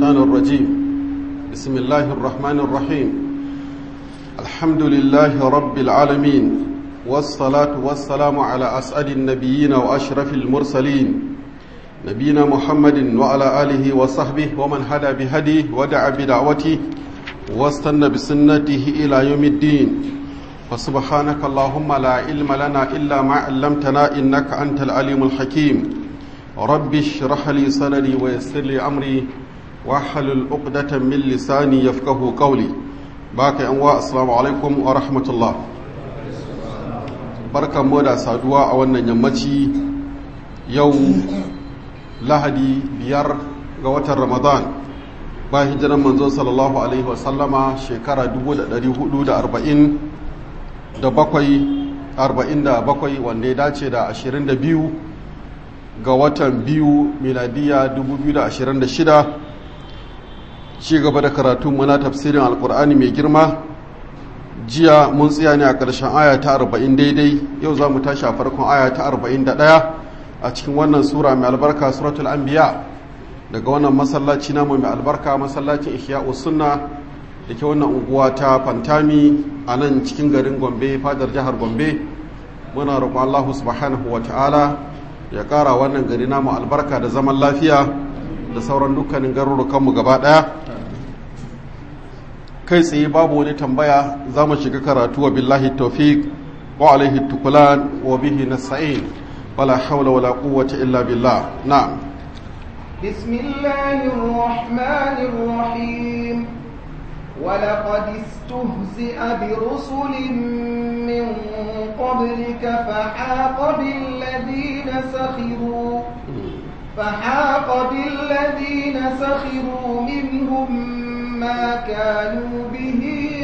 الشيطان الرجيم بسم الله الرحمن الرحيم الحمد لله رب العالمين والصلاة والسلام على أسعد النبيين وأشرف المرسلين نبينا محمد وعلى آله وصحبه ومن هدى بهديه ودعا بدعوته واستنى بسنته إلى يوم الدين فسبحانك اللهم لا علم لنا إلا ما علمتنا إنك أنت العليم الحكيم رب اشرح لي صدري ويسر لي أمري واحلل عقدة من لساني يفقه قولي باقي أنواع السلام عليكم ورحمة الله barkan mu da saduwa a wannan yammaci yau lahadi biyar ga watan ramadan ba hijiran manzo sallallahu alaihi wasallama shekara 440 da bakwai arba'in da bakwai wanda ya dace da ashirin da biyu ga watan biyu miladiya dubu biyu da ashirin da shida ci gaba da karatun muna tafsirin alkur'ani mai girma jiya mun tsaya ne a ƙarshen aya ta arba'in daidai yau za mu tashi a farkon aya ta arba'in da ɗaya a cikin wannan sura mai albarka suratul anbiya daga wannan masallaci namu mai albarka masallacin ihya'u sunna da ke wannan unguwa ta fantami a nan cikin garin gombe fadar jihar gombe muna roƙon allahu subhanahu wa ta'ala ya ƙara wannan gari namu albarka da zaman lafiya da sauran dukkanin garurukanmu gaba ɗaya kai tsaye babu wani tambaya za mu shiga karatu wa billahi tawfiq wa alaihi tukulan wa bihi nasta'in wala hawla wala quwwata illa billah na'am بسم الله الرحمن الرحيم ولقد استهزئ برسل من قبلك فحاق بالذين سخروا فحاق بالذين سخروا منهم ما كانوا به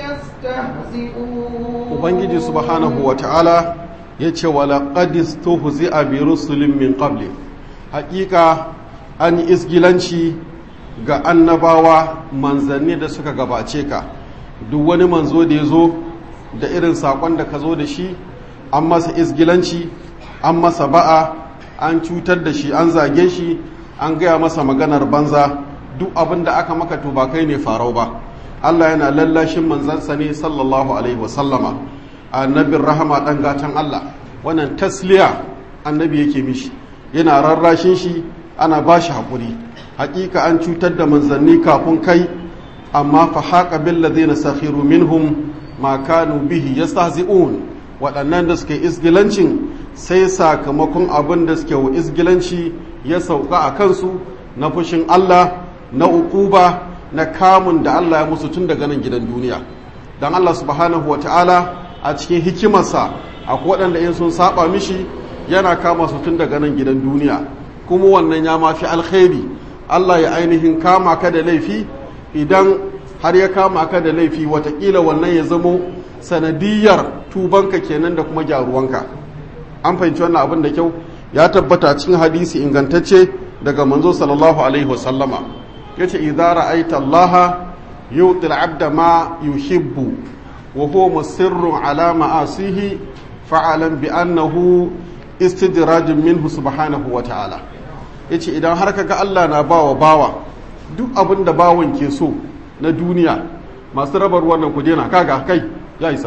يستهزئون ubangiji subhanahu wa ta'ala ya ce walaƙad istuhzi'a bi rusulin min qabli haƙiƙa an yi isgilanci ga annabawa manzanni da suka gabace ka duk wani manzo da ya zo da irin saƙon da ka zo da shi an masa isgilanci an masa ba'a an cutar da shi an zage shi an gaya masa maganar banza duk abin da aka maka to ba kai ne farau ba allah yana lallashin manzansa ne sallallahu alaihi wasallama annabin rahama ɗan gatan allah wannan tasliya annabi yake mishi yana rarrashin shi ana ba shi haƙuri haƙiƙa an cutar da manzanni kafin kai amma fa haƙa billazina sakhiru minhum ma kanu bihi yastahzi'un waɗannan da suke isgilancin sai sakamakon abin da suke wa isgilanci ya sauka a kansu na fushin Allah na uquba na kamun da Allah ya musu tun daga nan gidan duniya dan Allah subhanahu wa ta'ala a cikin hikimarsa akwai waɗanda in sun saba mishi yana kama su tun daga nan gidan duniya kuma wannan ya mafi alkhairi Allah ya ainihin kama ka da laifi idan har ya kama ka da laifi watakila wannan ya zamo sanadiyar tubanka kenan da kuma gyaruwanka an fahimci wannan abin da kyau ya tabbata cikin hadisi ingantacce daga manzo sallallahu alaihi wasallama yace idza ra'aita Allah yu'ti al-'abda ma yuhibbu wa huwa musirrun ala ma'asihi fa'alan bi annahu istidrajun minhu subhanahu wa ta'ala yace idan har kaga Allah na bawa bawa duk abin da bawan ke so na duniya masu rabar wannan ku dena kaga kai ya isa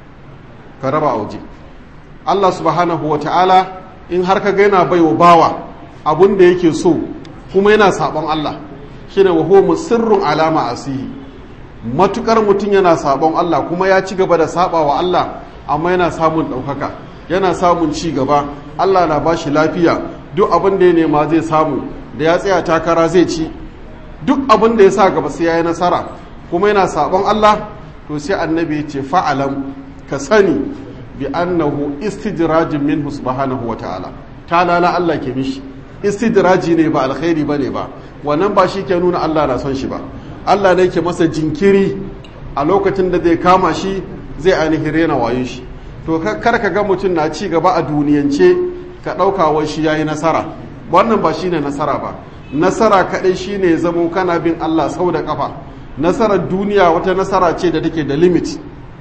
ka raba a waje Allah subhanahu wa ta'ala in har kaga yana baiwa bawa abin da yake so kuma yana sabon Allah shine wa huwa musirrun alama asihi matukar mutum yana sabon Allah kuma ya ci gaba da sabawa Allah amma yana samun ɗaukaka yana samun ci gaba Allah na bashi lafiya duk abin da ya nema zai samu da ya tsaya takara zai ci duk abin da ya sa gaba sai ya yi nasara kuma yana sabon Allah to sai annabi ya ce fa'alam ka sani bi annahu istidrajin minhu subhanahu wa ta'ala ta lala Allah ke mishi istidraji ne ba alkhairi bane ba wannan ba shi ke nuna Allah na son shi ba Allah ne ke masa jinkiri a lokacin da zai kama shi zai ainihin rena wayon shi to kar ka ga mutum na ci gaba a duniyance ka ɗauka wai shi yayi nasara wannan ba shine nasara ba nasara kaɗai shine ya zamo kana bin Allah sau da ƙafa nasarar duniya wata nasara ce da take da limit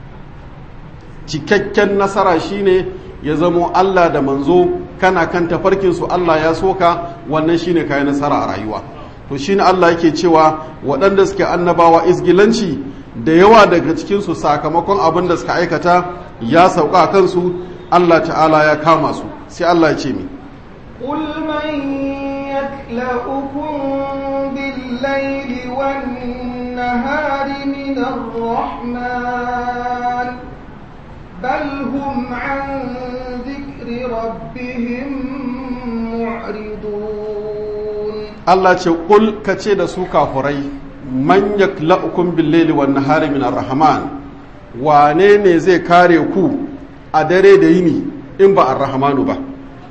cikakken nasara shine ya zamo Allah da manzo kana kan tafarkinsu Allah ya soka wannan shine kayi nasara a rayuwa to to shine Allah yake cewa waɗanda suke annabawa isgilanci da yawa daga cikinsu sakamakon abin da suka aikata ya sauka a kansu Allah ta'ala ya kama su sai Allah ya ce mi قل من يكلؤكم بالليل والنهار من الرحمن بل هم عن ذكر ربهم معرضون Allah ce kul ka ce da su kafurai man yakla'ukum bil-laili wan-nahari min ar-rahman wane ne zai kare ku a dare da yini in ba ar-rahmanu ba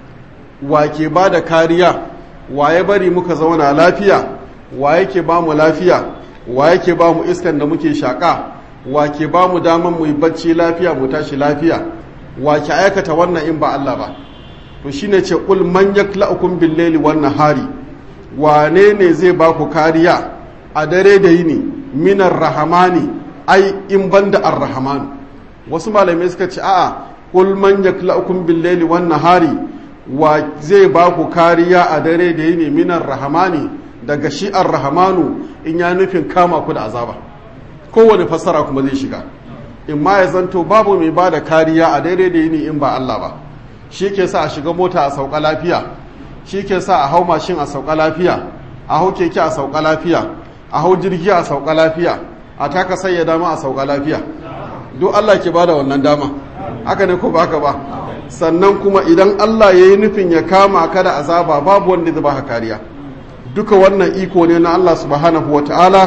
wa ke ba da kariya wa ya bari muka zauna lafiya wa yake ba mu lafiya wa yake ba mu iskan da muke shaƙa wa ke ba mu daman mu yi bacci lafiya mu tashi lafiya wa ke aikata wannan in ba Allah ba to shine ce kul man yakla'ukum bil-laili wan-nahari wane ne zai ba ku kariya a dare da yini minar rahamani ai in banda ar-rahamanu wasu malamai suka ce a'a kul man yakla'ukum bil-laili wan-nahari wa zai ba ku kariya a dare da yini minar rahamani daga shi ar-rahamanu in ya nufin kama ku da azaba kowane fassara kuma zai shiga in ma ya zanto babu mai ba da kariya a dare da yini in ba Allah ba shi ke sa a shiga mota a sauka lafiya shi ke sa a hau mashin a sauka lafiya a hau keke a sauka lafiya a hau jirgi a sauka lafiya a taka sayya dama a sauka lafiya duk Allah ke bada wannan dama haka ne ko ba haka ba sannan kuma idan Allah ya yi nufin ya kama ka da azaba babu wanda zai baka kariya duka wannan iko ne na Allah subhanahu wata'ala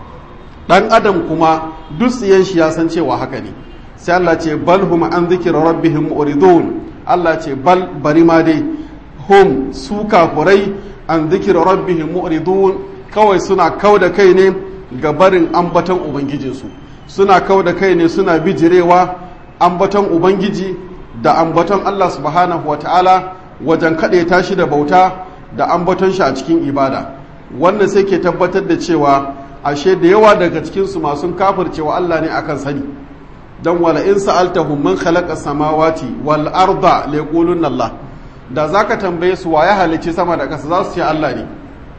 dan adam kuma duk tsiyan shi ya san cewa haka ne sai Allah ce bal hum an zikra rabbihim muridun Allah ce bal bari ma dai hum su kafurai an zikira rabbihim mu'ridun kawai suna kau da kai ne ga barin ambaton ubangijinsu suna kau da kai ne suna bijirewa ambaton ubangiji da ambaton Allah subhanahu wa ta'ala wajen kaɗe tashi da bauta da ambaton shi a cikin ibada wannan sai ke tabbatar da cewa ashe da yawa daga cikinsu masu kafircewa Allah ne akan sani dan wala in sa'altahum man khalaqa samawati wal arda laqulunna Allah da za ka tambaye su wa ya halicci sama da ƙasa za su ce Allah ne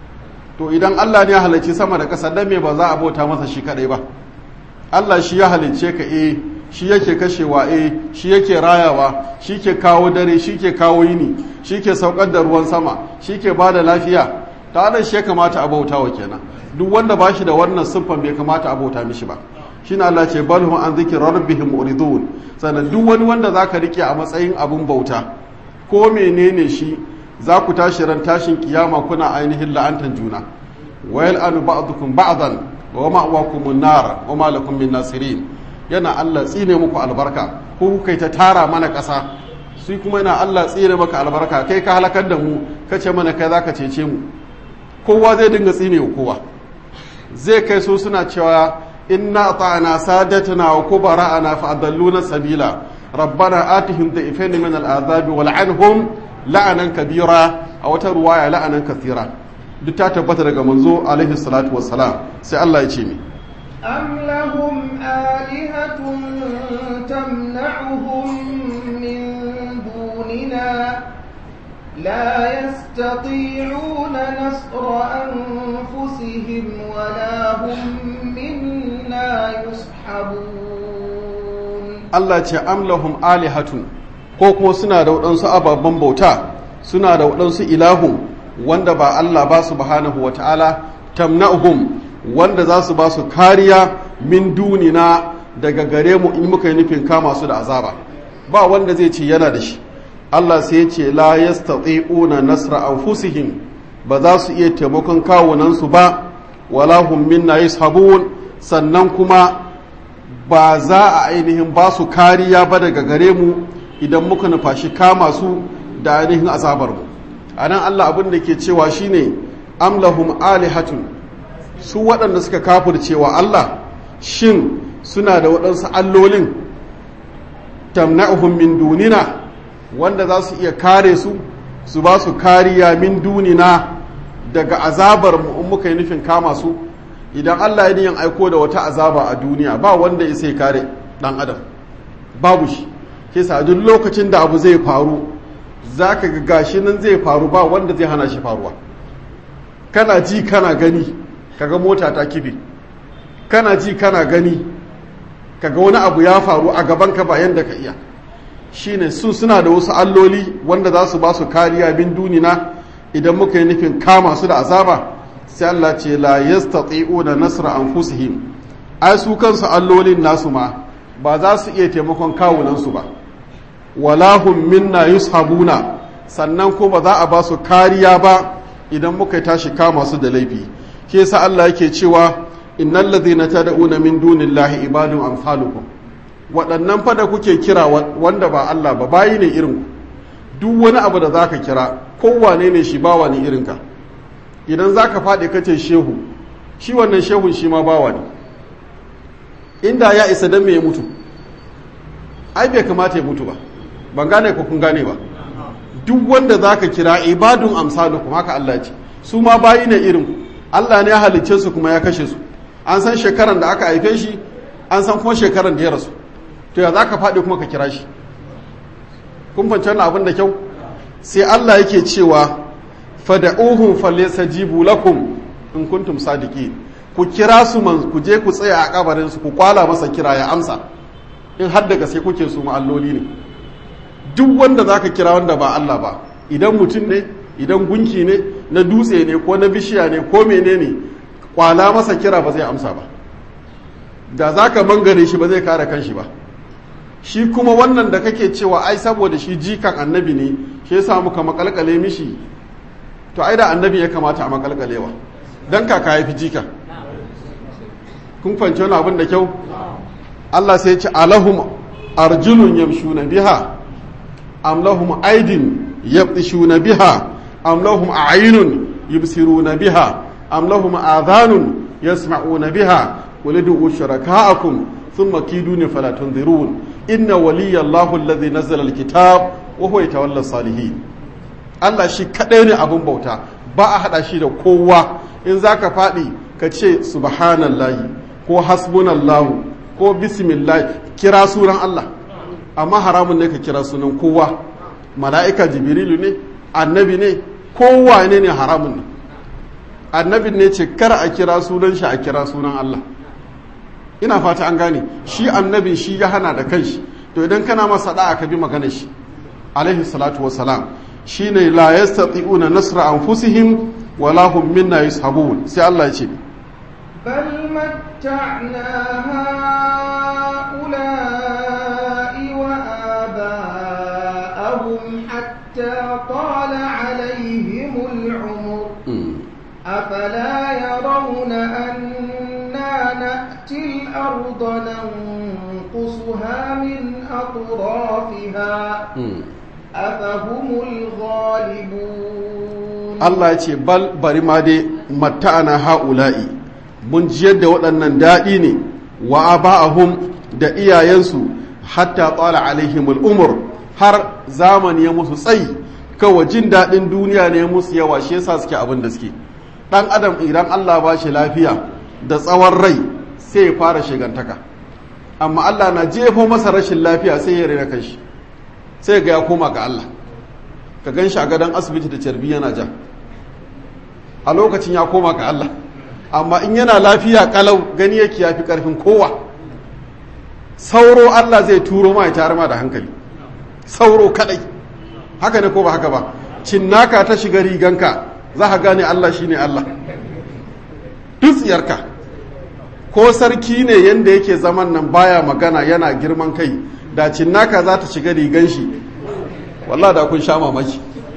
to idan Allah ne ya halicci sama da ƙasa dan me ba za a bauta masa shi kadai ba Allah shi ya halicce ka eh shi yake kashewa eh shi yake rayawa shi ke kawo dare shi ke kawo yini shi ke saukar da ruwan sama shi ke ba da lafiya ta nan shi ya kamata a bauta wa kenan duk wanda ba shi da wannan siffan bai kamata a bauta mishi ba shi na Allah ce balhum an zikir rabbihim muridun sannan duk wani wanda zaka rike a matsayin abun bauta ko menene shi za ku tashi ran tashin kiyama kuna ainihin la'antan juna wayal anu ba'dukum ba'dan wa ma'wakum an-nar wa ma lakum min nasirin yana Allah tsine muku albarka ko kai ta tara mana ƙasa sai kuma yana Allah tsine maka albarka kai ka halakar da mu kace mana kai zaka cece mu kowa zai dinga tsine wa kowa zai kai so suna cewa inna ta'ana sadatana wa kubara'ana fa adalluna sabila ربنا آتهم ضعفين من العذاب ولعنهم لعنا كبيرا أو رواية لعنا كثيرا duk ta tabbata daga manzo alaihi salatu wassalam sai Allah ya ce mi am lahum alihatun tamna'uhum min dunina la yastati'una nasra anfusihim wa la hum minna yushabun Allah ce amlahum alihatun ko kuma suna da waɗansu ababen bauta suna da waɗansu ilahu wanda ba Allah ba su bahanahu wata'ala tamna'uhum wanda za su ba su kariya min dunina daga gare mu in muka yi nufin kama su da azaba ba wanda zai ce yana da shi Allah sai ya ce la yastati'una nasra anfusihim ba za su iya taimakon kawunansu ba wala hum minna yashabun sannan kuma ba za a ainihin ba su kariya ba daga gare mu idan muka nufashi kama su da ainihin azabar mu a nan Allah abin da ke cewa shine amlahum alihatun su waɗanda suka kafircewa Allah shin suna da waɗansu allolin tamna'uhum min dunina wanda za su iya kare su su ba su kariya min dunina daga azabar mu in muka yi nufin kama su idan Allah ya yin aiko da wata azaba a duniya ba wanda ya sai kare dan adam babu shi ke sa duk lokacin da abu zai faru za ka ga gashi nan zai faru ba wanda zai hana shi faruwa kana ji kana gani kaga mota ta kife kana ji kana gani kaga wani abu ya faru a gaban ka ba yanda ka iya shine su suna da wasu alloli wanda za su ba su kariya bin dunina idan muka yi nufin kama su da azaba sai Allah ce la yastati'una nasra anfusihim ai su kansu allolin nasu ma ba za su iya taimakon kawunansu ba walahum minna yushabuna sannan ko ba za a ba su kariya ba idan muka tashi kama su da laifi shi yasa Allah yake cewa innal ladhina tad'una min dunillahi ibadun amsalukum waɗannan fa da kuke kira wanda ba Allah ba bayi ne irin duk wani abu da zaka kira kowane ne shi bawa ne irinka idan zaka faɗi kace shehu shi wannan shehun shi ma bawa ne inda ya isa dan me ya mutu ai bai kamata ya mutu ba ban gane ko kun gane ba duk wanda zaka kira ibadun amsalukum haka Allah ce su ma bayi ne irin Allah ne ya halicce su kuma ya kashe su an san shekaran da aka haife shi an san kuma shekaran da ya rasu to ya zaka faɗi kuma ka kira shi kun fahimci wannan abin da kyau sai Allah yake cewa fada'uhum falyastajibu lakum in kuntum sadiqin ku kira su man ku je ku tsaya a kabarin su ku kwala masa kira ya amsa in har daga sai kuke su ma'alloli ne duk wanda zaka kira wanda ba Allah ba idan mutum ne idan gunki ne na dutse ne ko na bishiya ne ko menene kwala masa kira ba zai amsa ba da zaka mangare shi ba zai kare kanshi ba shi kuma wannan da kake cewa ai saboda shi jikan annabi ne shi yasa muka makalkale mishi to ai da annabi ya kamata a makalkalewa dan kaka ya fi jika kun fahimci wani abin da kyau Allah sai ya ce alahum arjulun yamshuna biha am lahum aidin yabtishuna biha am lahum a'yunun yubsiruna biha am lahum adhanun yasma'una biha qul ud'u shuraka'akum thumma kiduni fala tunzirun inna waliyallahu alladhi nazzala alkitab wa huwa yatawalla salihin Allah shi kadai ne abun bauta ba a hada shi da kowa in zaka faɗi ka ce subhanallahi ko hasbunallahu ko bismillah kira sunan Allah amma haramun ne ka kira sunan kowa mala'ika jibrilu ne annabi ne kowa ne ne haramun ne annabin ne ce kar a kira sunan shi a kira sunan Allah ina fata an gane shi annabin shi ya hana da kanshi to idan kana masa da'a ka bi magana shi alaihi salatu wassalam shine la yastati'una nasra anfusihim wala hum minna yushabun sai Allah ya ce بل متعنا هؤلاء وآباءهم حتى طال عليهم العمر أفلا يرون أنا نأتي الأرض ننقصها من أطرافها أفهم الغالبون الله يقول بل برما دي متعنا هؤلاء mun jiyar da waɗannan daɗi ne wa aba'ahum da iyayensu hatta tsala alaihimul umur har zamani ya musu tsayi kawai jin daɗin duniya ne musu yawa shi yasa suke abin da suke ɗan adam idan Allah ba shi lafiya da tsawon rai sai ya fara shigantaka amma Allah na jefo masa rashin lafiya sai ya rena kanshi sai ga ya koma ga Allah ka gan shi a gadon asibiti da carbi yana ja a lokacin ya koma ga Allah amma in yana lafiya kalau gani yake ya fi ƙarfin kowa sauro Allah zai turo ma ya tare ma da hankali sauro kadai haka ne ko ba haka ba cinnaka ta shiga riganka za ka gane Allah shine Allah dutsiyarka ko sarki ne yanda yake zaman nan baya magana yana girman kai da cinnaka za ta shiga rigan shi wallah da kun sha mamaki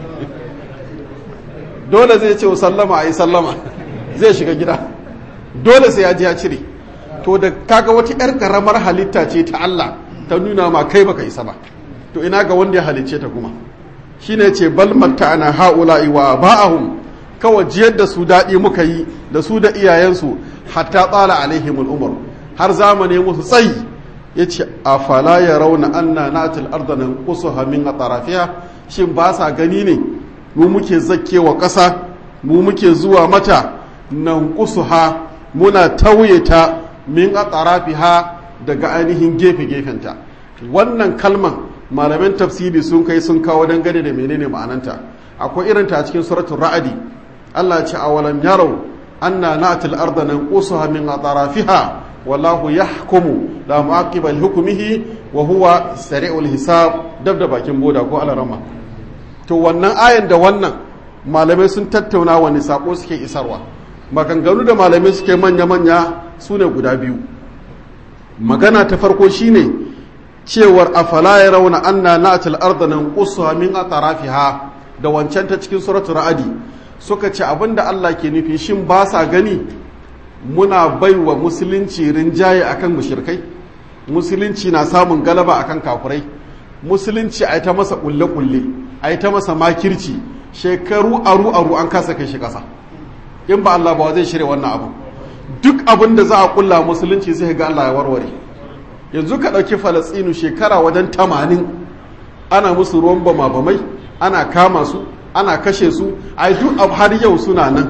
dole zai ce sallama a yi sallama zai shiga gida dole sai ya ji ya cire to da kaga wata 'yar karamar halitta ce ta Allah ta nuna ma kai baka isa ba to ina ga wanda ya halicce ta kuma shine ce bal matta'ana haula'i wa ba'ahum kawai jiyar da su daɗi muka yi da su da iyayensu hatta tsala alaihimul umar har zamani musu tsayi yace afala yarawna anna natil arda nanqusuha min atrafiha shin ba sa gani ne mu muke zakkewa ƙasa mu muke zuwa mata nan kusuha muna tauye ta min a ha daga ainihin gefe-gefenta wannan kalman malaman tafsiri sun kai sun kawo dangane da menene ma'ananta akwai irin ta cikin suratul ra'adi Allah ce awalam yarau anna na'til arda nanqusuha min atrafiha wallahu yahkumu la mu'aqiba li hukmihi wa huwa sari'ul hisab dab da bakin boda ko alarama to wannan ayan da wannan malamai sun tattauna wani sako suke isarwa maganganu da malamai suke manya-manya su ne guda biyu magana ta farko shine cewar afala ya rauna anna na'til arda nanqusuha min atrafiha da wancan ta cikin suratul ra'adi suka ce abinda Allah ke nufi shin ba sa gani muna baiwa musulunci rinjaye akan mushirkai musulunci na samun galaba akan kafurai musulunci a ta masa kulle-kulle a ta masa makirci shekaru aru-aru an kasa kai shi kasa in ba Allah ba zai shirya wannan abu duk abin da za a kulla musulunci sai ga Allah ya warware yanzu ka ɗauki falastinu shekara wajen tamanin ana musu ruwan bama-bamai ana kama su ana kashe su a duk har yau suna nan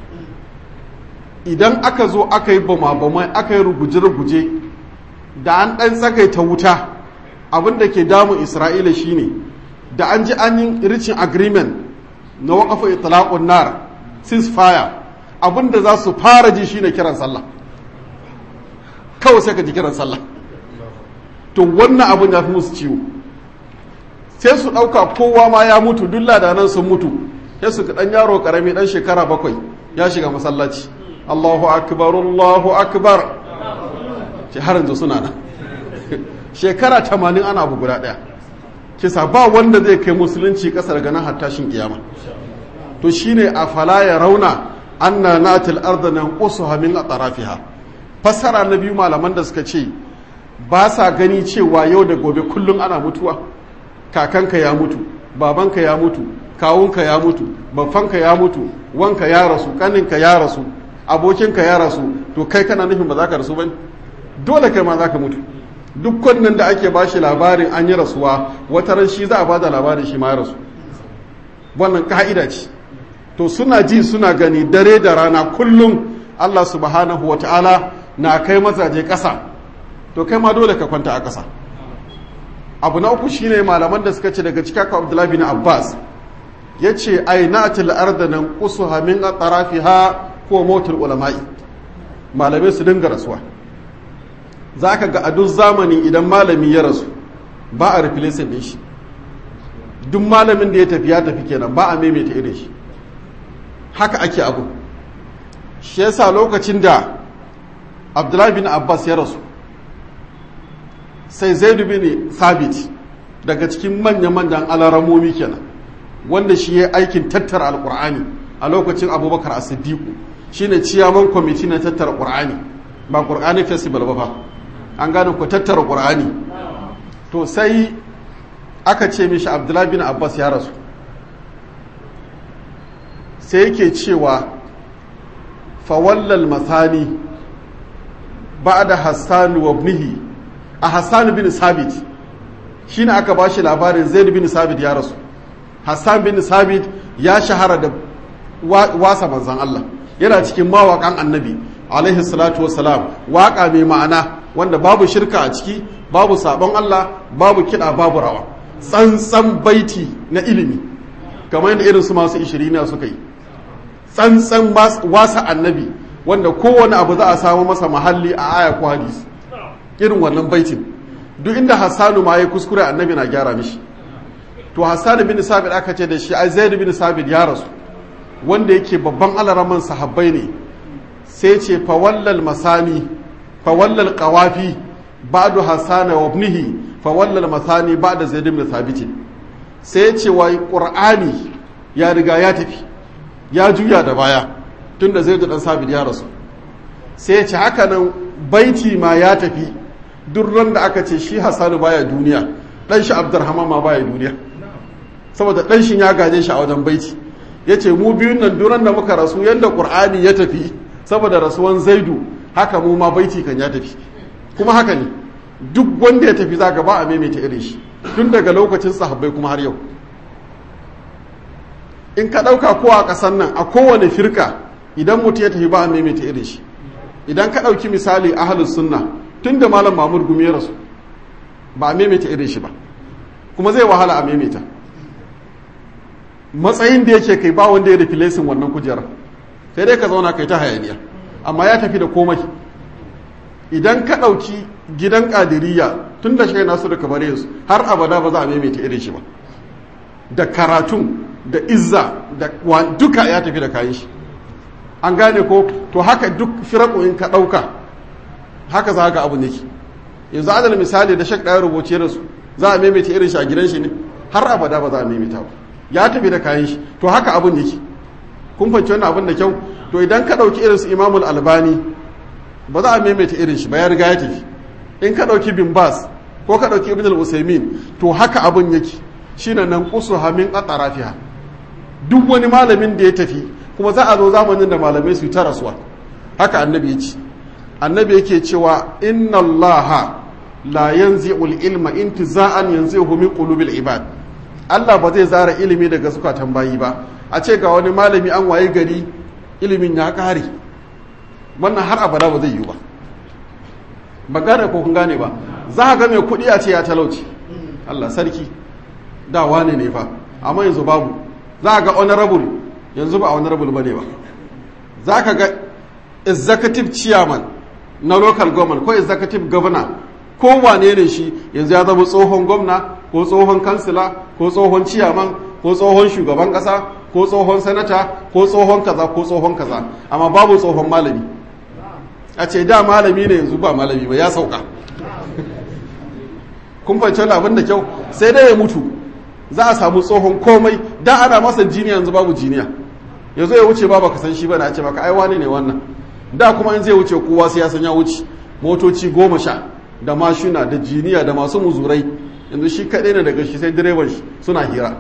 idan aka zo aka yi bama-bamai aka yi ruguje-ruguje da an ɗan tsagaita wuta abin da ke damun isra'ila shine da an ji an yi ricin agreement na waƙafa itlaqun nar ceasefire abin da za su fara ji shine kiran sallah kawai sai ka ji kiran sallah to wannan abin ya fi musu ciwo sai su ɗauka kowa ma ya mutu duk ladanan sun mutu sai su ɗan yaro ƙarami ɗan shekara bakwai ya shiga masallaci Allahu akbar Allahu akbar ce har yanzu suna nan shekara tamanin ana abu guda ɗaya kisa ba wanda zai kai musulunci ƙasar ganin hattashin kiyama to shine a fala ya rauna anna natil arda nan qusuha min atrafiha fassara na biyu malaman da suka ce ba sa gani cewa yau da gobe kullum ana mutuwa kakanka ya mutu babanka ya mutu kawunka ya mutu babbanka ya mutu wanka ya rasu kaninka ya rasu abokinka ya rasu to kai kana nufin ba za ka rasu ba dole kai ma za ka mutu duk wannan da ake bashi labarin an yi rasuwa wata ran shi za a bada labarin shi ma ya rasu wannan ka'ida ce to suna ji suna gani dare da rana kullum Allah subhanahu wa ta'ala na kai mazaje ƙasa to kai ma dole ka kwanta a ƙasa abu na uku shine malaman da suka ce daga cikin Abdullahi bin Abbas yace ainatil arda nan qusuha min atrafiha ko motul ulama'i malamai su dinga rasuwa zaka ga a duk zamani idan malami ya rasu ba a replace din shi duk malamin da ya tafi ya tafi kenan ba a maimaita irin shi haka ake abu shi yasa lokacin da Abdullahi bin Abbas ya rasu sai zaidu bin sabit daga cikin manya-manyan alaramomi kenan wanda shi ya aikin tattara alkur'ani a lokacin abubakar as-siddiqu shine ciyaman kwamiti na tattara qur'ani ba qur'ani festival ba fa an gane ku tattara qur'ani to sai aka ce mishi abdullahi bin abbas ya rasu sai yake cewa fawallal mathani ba'da hassan wa ibnihi a Hassan bin Sabit shine aka bashi labarin Zaid bin Sabit ya rasu Hassan bin Sabit ya shahara da wasa manzan Allah yana cikin mawaƙan annabi alaihi salatu wassalam waƙa mai ma'ana wanda babu shirka a ciki babu sabon Allah babu kiɗa babu rawa tsantsan baiti na ilimi kamar yadda irin su masu ishirina suka yi tsantsan wasa annabi wanda kowane abu za a samu masa mahalli a aya ko hadisi irin wannan baitin duk inda hassanu ma ya kuskure annabi na gyara mishi to hassanu bin sabit aka ce da shi ai zaid bin sabit ya rasu wanda yake babban alaraman sahabbai ne sai ce fawallal masani fawallal qawafi ba'du hasana wa ibnihi fawallal masani ba'da zaid bin sabit sai ce wai qur'ani ya riga ya tafi ya juya da baya tunda zaid dan sabit ya rasu sai ce haka nan baiti ma ya tafi duk ran da aka ce shi Hassanu baya duniya dan shi Abdurrahman ma baya duniya saboda dan shi ya gaje shi a wajen baiti yace mu biyun nan duran da muka rasu yanda Qur'ani ya tafi saboda rasuwan Zaidu haka mu ma baiti kan ya tafi kuma haka ne duk wanda ya tafi zaka ba a maimaita irin shi tun daga lokacin sahabbai kuma har yau in ka dauka ko a kasan nan a kowane firka idan mutum ya tafi ba a maimaita irin shi idan ka dauki misali ahlus sunna tun da malam mamur gumi ya rasu ba a maimaita irin shi ba kuma zai wahala a maimaita matsayin da yake kai ba wanda ya refilesin wannan kujerar sai dai ka zauna kai ta hayaniya amma ya tafi da komai idan ka ɗauki gidan ƙadiriya tun da shi nasu da kamar su har abada ba za a maimaita irin shi ba da karatun da izza da duka ya tafi da kayan shi an gane ko to haka duk firaku in ka ɗauka haka za ga abu ne yanzu adal misali da shak ɗaya rubuce da su za a maimaita irin shi a gidan shi ne har abada ba za a maimaita ba ya tafi da kayan shi to haka abun yake kun fahimci wannan abin da kyau to idan ka ɗauki irin su imamul albani ba za a maimaita irin shi ba ya riga ya tafi in ka ɗauki bin bas ko ka ɗauki ibn al-usaimin to haka abun yake shine nan kusu hamin atarafiha duk wani malamin da ya tafi kuma za a zo zamanin da malamai su ta rasuwa haka annabi ya ce annabi yake cewa inna allaha la yanzi'ul ilma intiza'an yanzi'uhu min qulubil ibad Allah ba zai zara ilimi daga zukatan bayi ba a ce ga wani malami an waye gari ilimin ya kare wannan har abada ba zai yi ba ba gane ko kun gane ba za ga mai kuɗi a ce ya talauci Allah sarki da wane ne fa amma yanzu babu za ga honorable yanzu ba honorable ba ne ba za ka ga executive chairman na local government ko executive governor ko wane ne shi yanzu ya zama tsohon gwamna ko tsohon kansila ko tsohon ciyaman ko tsohon shugaban kasa ko tsohon sanata ko tsohon kaza ko tsohon kaza amma babu tsohon malami a ce da malami ne yanzu ba malami ba ya sauka kun fahimci abin da kyau sai dai ya mutu za a samu tsohon komai da ana masa jiniya yanzu babu jiniya yanzu ya wuce ba baka san shi ba na ce maka ai wani ne wannan da kuma in zai wuce kowa sai ya san ya wuce motoci goma sha da mashina da jiniya da masu muzurai yanzu shi kaɗai ne daga shi sai direban shi suna hira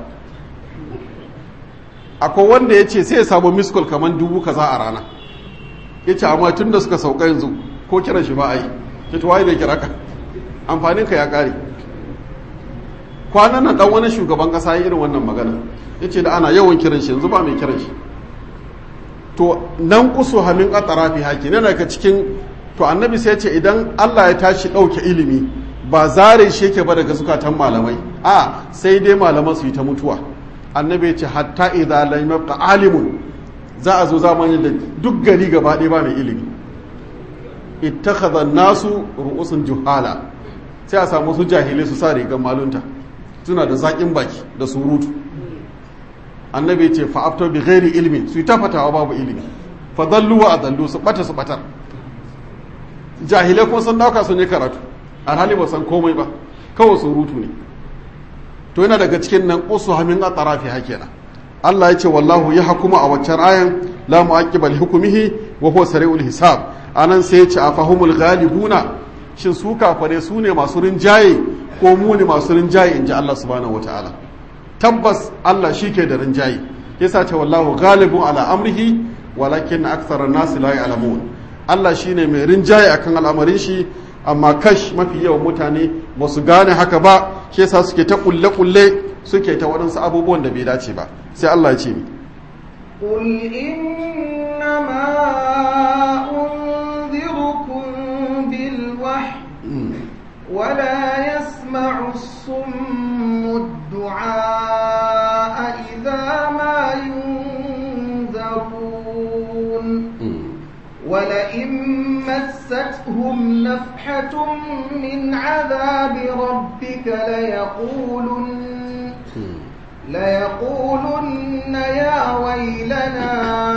akwai wanda ya ce sai ya samu miskol kamar dubu kaza a rana ya ce amma tun da suka sauka yanzu ko kiran shi ba a yi ya ce waye bai kira ka amfanin ka ya ƙare kwanan nan dan wani shugaban ƙasa ya irin wannan magana ya ce da ana yawan kiran shi yanzu ba mai kiran shi to nan kusu hamin ƙatarafi haki ne daga cikin to annabi sai ce idan Allah ya tashi ɗauke ilimi ba zare shi yake ba daga zukatan malamai a sai dai malaman su yi ta mutuwa annabi ya ce hatta idza lam yabqa alimun za a zo zamanin da duk gari gaba ɗaya ba mai ilimi ittakhadha an-nasu ru'usun juhala sai a samu su jahilai su sa rigar malunta suna da zaƙin baki da surutu annabi ya ce fa'aftar bi ghairi ilmi su yi tafatawa babu ilimi fa dallu wa adallu su bata su batar jahilai kuma sun dauka sun yi karatu alhali ba san komai ba kawai surutu ne to yana daga cikin nan usu hamin a tarafi hakena Allah ya ce wallahu ya hakuma a waccan ayan la mu'aqqiba li hukmihi wa huwa sari'ul hisab anan sai ya ce afahumul ghalibuna shin su kafare su ne masu rinjaye ko mu ne masu rinjaye inji Allah subhanahu wataala tabbas Allah shike da rinjaye yasa ce wallahu ghalibun ala amrihi walakin aktsara an-nas la ya'lamun Allah shine mai rinjaye akan al'amarin shi amma kash mafi yawan mutane ba su gane haka ba shi yasa suke ta kulle kulle suke ta waɗansu abubuwan da bai dace ba sai Allah ya ce ni قل إنما أنذركم بالوحي ولا يسمع الصم الدعاء إذا ما ينذرون ولئن مستهم نفحة من عذاب ربك ليقولن ليقولن يا ويلنا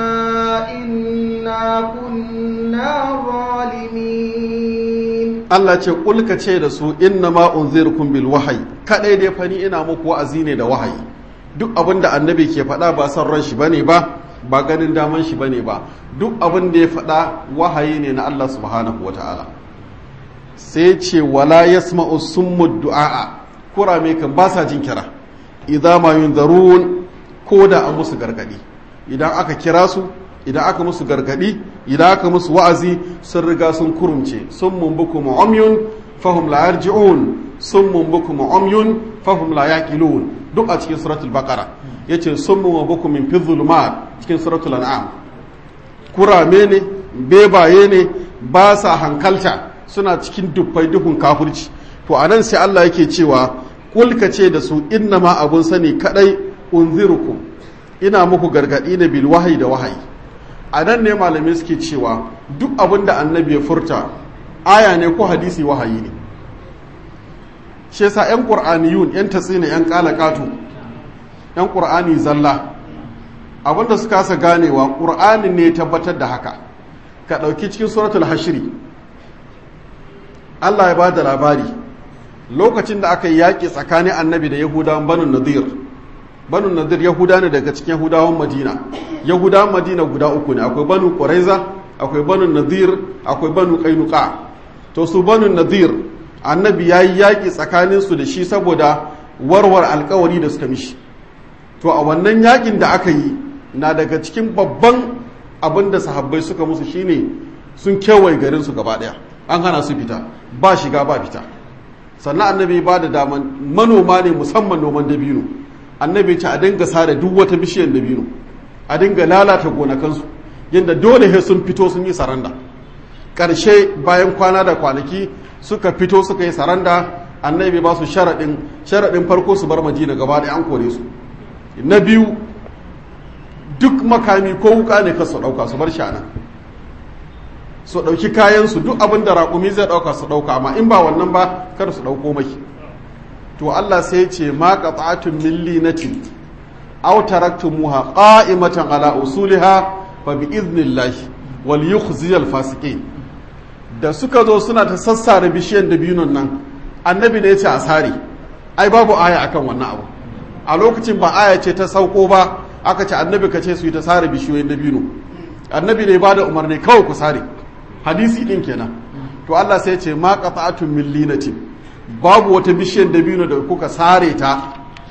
إنا كنا ظالمين Allah ce kulka ce da su inna ma unzirkum bil wahayi kadai dai fani ina muku wa'azi ne da wahayi duk abin da annabi ke faɗa ba son ran shi bane ba ba ganin daman shi bane ba duk abin da ya faɗa wahayi ne na Allah subhanahu wataala sai ce wala yasma'u summu du'a kurame kan ba sa jin kira idza ma yunzarun ko da an musu gargadi idan aka kira su idan aka musu gargadi idan aka musu wa'azi sun riga sun kurumce sun mumbuku mu'amyun fahum la yarji'un sun mumbuku mu'amyun fahum la yaqilun duk a cikin suratul baqara yace sun mumbuku min fi dhulumat cikin suratul an'am kurame ne bebaye ne ba sa hankalta suna cikin dubbai duhun kafirci to anan sai Allah yake cewa kulka ce da su innama abun sani kadai unzirukum ina muku gargadi ne bil wahayi da wahayi a nan ne malamai suke cewa duk abin da annabi ya furta aya ne ko hadisi wahayi ne shi yasa yan qur'aniyun yan tatsina yan kalakatu yan qur'ani zalla abinda suka kasa ganewa qur'ani ne tabbatar da haka ka dauki cikin suratul hashri Allah ya bada labari lokacin da aka yi yaƙi tsakanin annabi da yahudawan banu nadir banu nadir yahuda ne daga cikin yahudawan madina yahudawan madina guda uku ne akwai banu quraiza akwai banu nadir akwai banu qainuqa to su banu nadir annabi yayi yaƙi tsakanin su da shi saboda warwar alkawari da suka mishi to a wannan yaƙin da aka yi na daga cikin babban abin da sahabbai suka musu shine sun kewaye garin su gaba daya an hana su fita ba shiga ba fita sannan annabi ba da daman manoma ne musamman noman dabino annabi ce a dinga sare duk wata bishiyar dabino a dinga lalata gonakansu yadda dole he sun fito sun yi saranda ƙarshe bayan kwana da kwanaki suka fito suka yi saranda annabi ba su sharaɗin sharaɗin farko su bar madina gaba da an kore su na biyu duk makami ko wuka ne kasu ɗauka su bar shana su ɗauki kayansu duk abin da raƙumi zai ɗauka su ɗauka amma in ba wannan ba kar su ɗauko mai to Allah sai ya ce ma qata'atun min linatin aw taraktumuha qa'imatan ala usuliha fa bi idnillahi wal yukhzi al fasiqin da suka zo suna ta sassare bishiyan dabinon nan annabi ne ya ce a sare ai babu aya akan wannan abu a lokacin ba aya ce ta sauko ba aka ce annabi ka ce su yi ta sare bishiyoyin dabino annabi ne ba da umarni kawai ku sare hadisi din kenan to Allah sai ya ce ma qata'atun min linatin babu wata bishiyar dabino da kuka sare ta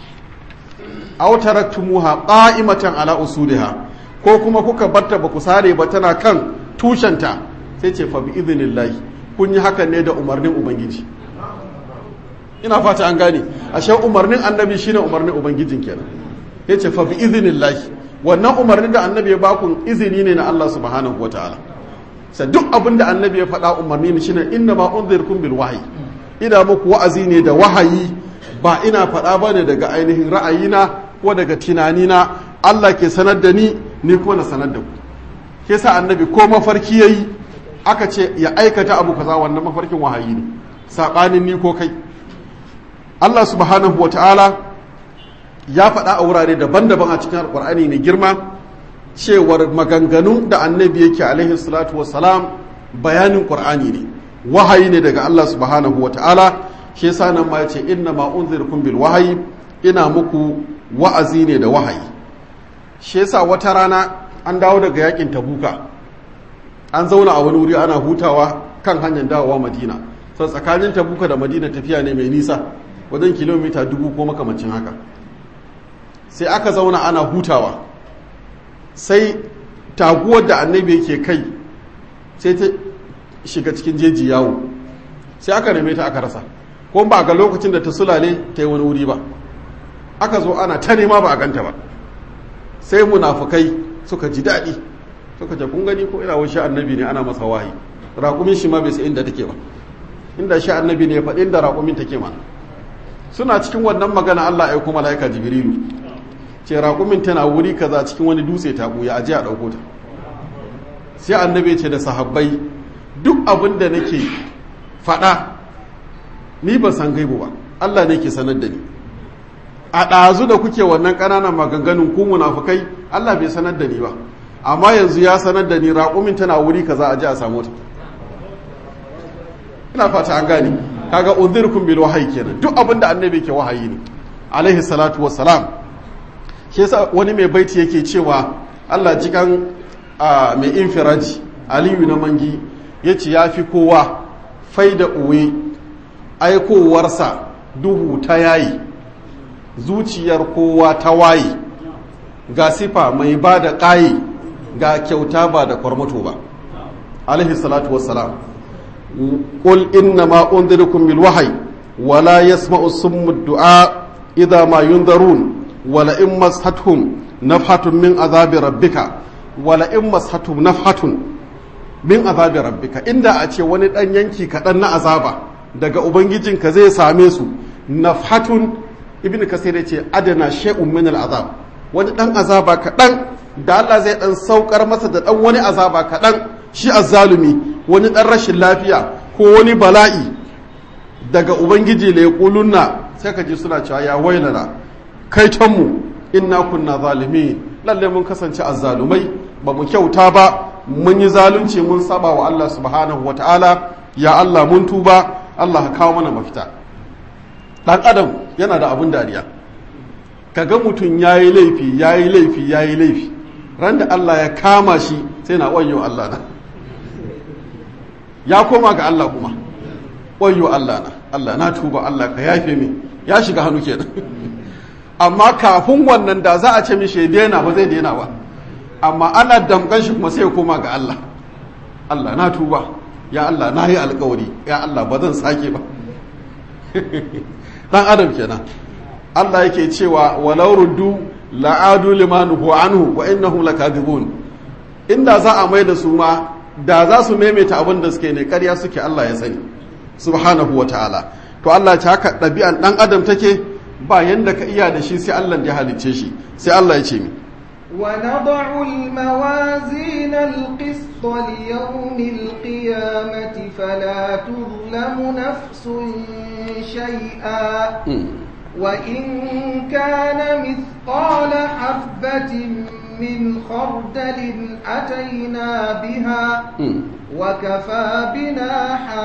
aw taraktumuha qa'imatan ala usuliha ko kuma kuka barta ba ku sare ba tana kan tushenta sai ce fa bi idnillahi kun yi hakan ne da umarnin ubangiji ina fata an gane ashe umarnin annabi shine umarnin ubangijin kenan yace fa bi idnillahi wannan umarnin da annabi ya baku izini ne na Allah subhanahu wataala sai duk abin da annabi ya faɗa umarni ne shine inna ma unzirkum bil wahyi ina muku wa'azi ne da wahayi ba ina faɗa ba ne daga ainihin ra'ayina ko daga tunanina Allah ke sanar da ni ni kuma na sanar da ku ke sa annabi ko mafarki yayi aka ce ya aikata abu kaza wannan mafarkin wahayi ne saɓanin ni ko kai Allah subhanahu wa ta'ala ya faɗa a wurare daban-daban a cikin alƙur'ani ne girma cewar maganganun da annabi yake alaihi salatu wassalam bayanin ƙur'ani ne wahayi ne daga Allah subhanahu wa ta'ala shi yasa nan ma yace inna ma unzirkum bil wahayi ina muku wa'azi ne da wahayi shi yasa wata rana an dawo daga yakin tabuka an zauna a wani wuri ana hutawa kan hanyar dawowa madina sau tsakanin tabuka da madina tafiya ne mai nisa wajen kilomita dubu ko makamancin haka sai aka zauna ana hutawa sai taguwar da annabi yake kai sai ta shiga cikin jeji yawo sai aka neme ta aka rasa ko ba ga lokacin da ta sulale ta yi wani wuri ba aka zo ana ta nema ba a ganta ba sai munafukai suka ji daɗi suka ce kun gani ko ina wani annabi ne ana masa wahayi raƙumin shi ma bai sai inda take ba inda shi annabi ne ya faɗi inda raƙumin take ma suna cikin wannan magana Allah ya kuma malaika jibrilu ce raƙumin tana wuri kaza cikin wani dutse ta buya aje a ɗauko ta sai annabi ce da sahabbai duk abin da nake faɗa ni ban san gaibu ba Allah ne ke sanar da ni a ɗazu da kuke wannan ƙananan maganganun ku munafukai Allah bai sanar da ni ba amma yanzu ya sanar da ni raƙumin tana wuri kaza a ji a samu ta ina fata an gane kaga unzirkum bil wahyi kenan duk abin da annabi ke wahayi ne alaihi salatu wassalam shi yasa wani mai baiti yake cewa Allah jikan mai infiraji aliyu na mangi yace yafi kowa faida uwe aikowarsa duhu ta yayi zuciyar kowa ta waye ga sifa mai ba da ƙayi ga kyauta ba da kwarmato ba alaihi salatu wassalam qul inna ma unzirukum bil wahyi wala yasma'u summu du'a idha ma yunzarun wala in mashathum nafhatun min azabi rabbika wala in mashathum nafhatun min azabi rabbika inda a ce wani dan yanki kaɗan na azaba daga ubangijinka zai same su nafhatun ibn kasir ce adana shay'un min al'azab wani ɗan azaba kaɗan da Allah zai ɗan saukar masa da ɗan wani azaba kaɗan shi azzalumi wani ɗan rashin lafiya ko wani bala'i daga ubangiji la yaqulunna sai ka ji suna cewa ya wailana kai mu inna kunna zalimi lalle mun kasance azzalumai ba mu kyauta ba mun yi zalunci mun saba wa Allah subhanahu wataala ya Allah mun tuba Allah ka kawo mana mafita dan adam yana da abun dariya kaga mutum yayi laifi yayi laifi yayi laifi ran da Allah ya kama shi sai na wayo Allah na ya koma ga Allah kuma wayo Allah na Allah na tuba Allah ka yafe min ya shiga hannu kenan amma kafin wannan da za a ce mishi ya daina ba zai daina ba amma ana damkan shi kuma sai ya koma ga Allah Allah na tuba ya Allah na yi alkawari ya Allah ba zan sake ba dan adam kenan Allah yake cewa walau ruddu la'adu limanuhu anhu wa innahum lakadibun inda za a mai da su ma da za su maimaita abin da suke ne ƙarya suke Allah ya sani subhanahu wa ta'ala to Allah ta haka ɗabi'an ɗan adam take ba yanda ka iya da shi sai Allah ya halicce shi sai Allah ya ce mi ونضع الموازين القسط ليوم القيامة فلا تظلم نفس شيئا وإن كان مثقال حبة من خردل أتينا بها وكفى بنا